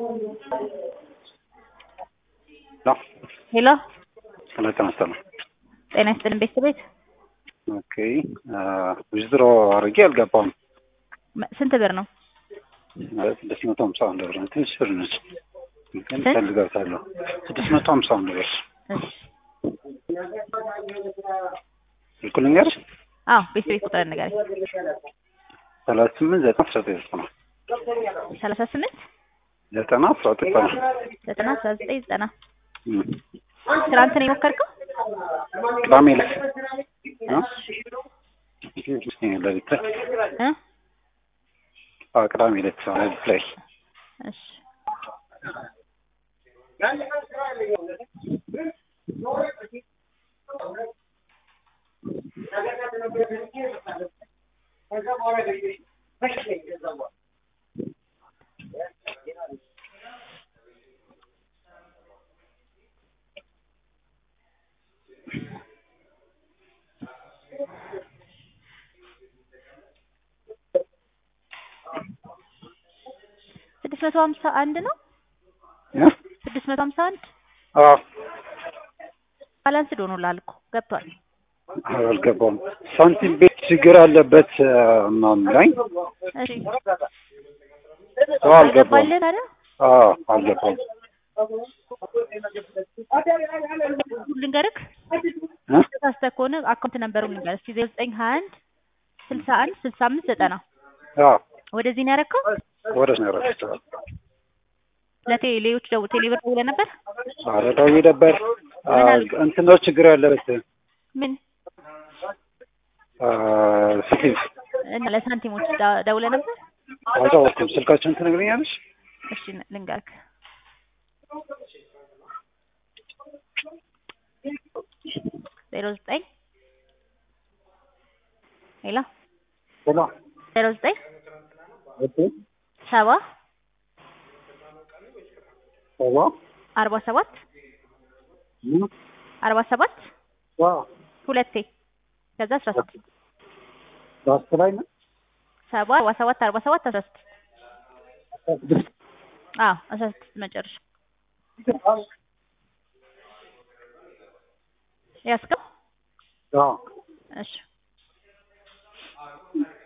ሄሎ ጤና ይስጥልኝ። ጤና ይስጥልን ቤተሰቤት ኦኬ ዊዝድሮ አድርጌ አልገባም። መ- ስንት ብር ነው? ስድስት መቶ ሀምሳ አንድ ብር ነው። ትንሽ ብር ነች፣ ግን ስንት? ፈልጋታለሁ። ስድስት መቶ ሀምሳ አንድ ብር እሺ ስልኩ ልንገርሽ፣ አዎ ቤተሰቤት ቁጥር ንገረኝ። ሰላሳ ስምንት ዘጠና አስራ ዘጠኝ ዘጠና ሰላሳ ስምንት ዘጠና አስራ ዘጠኝ ዘጠና ዘጠና አስራ ዘጠኝ ዘጠና እም። ትናንት ነው የሞከርከው? ቅዳሜ ዕለት እ? ሌሊት ላይ እ? አዎ፣ ቅዳሜ ዕለት ሌሊት ላይ እሺ ስድስት መቶ ሀምሳ አንድ ነው። እ? ስድስት መቶ ሀምሳ አንድ አዎ ባላንስ ዶኖላል እኮ ገብቷል። አልገባም። ሳንቲም ቤት ችግር አለበት እ፣ ምናምን ላይ እሺ ሰው አልገባም። አልገባልህ ታዲያ አዎ አልገባም። ልንገርክ እ? ተሳስተህ ከሆነ አካውንት ነምበሩን ልንገር እስኪ ዜሮ ዘጠኝ ሀያ አንድ ስልሳ አንድ ስልሳ አምስት ዘጠና አዎ ወደዚህ ነው ያደረከው? ወደ ስነረፍት ለቴሌዎች ደው ቴሌብር ደውለህ ነበር? ኧረ ደውዬ ነበር። አ፣ ምን አሉ? እንትን ነው ችግር ያለበት ምን አ፣ ስቲቭ እና ለሳንቲሞች ዳ- ደውለህ ነበር? አልታወኩም። ስልካቸውን ትነግረኛለሽ? እሺ ልንገርክ ዜሮ ዘጠኝ ሄሎ ሄሎ ዜሮ ዘጠኝ ኦኬ ሰባ ሰባ አርባ ሰባት ምን አርባ ሰባት ዋ ሁለቴ ከዛ አስራ ስድስት ላስት ላይ ነው ሰባ አርባ ሰባት አርባ ሰባት አስራ ስድስት ስድስት አዎ አስራ ስድስት መጨረሻ ያስከው አዎ እሺ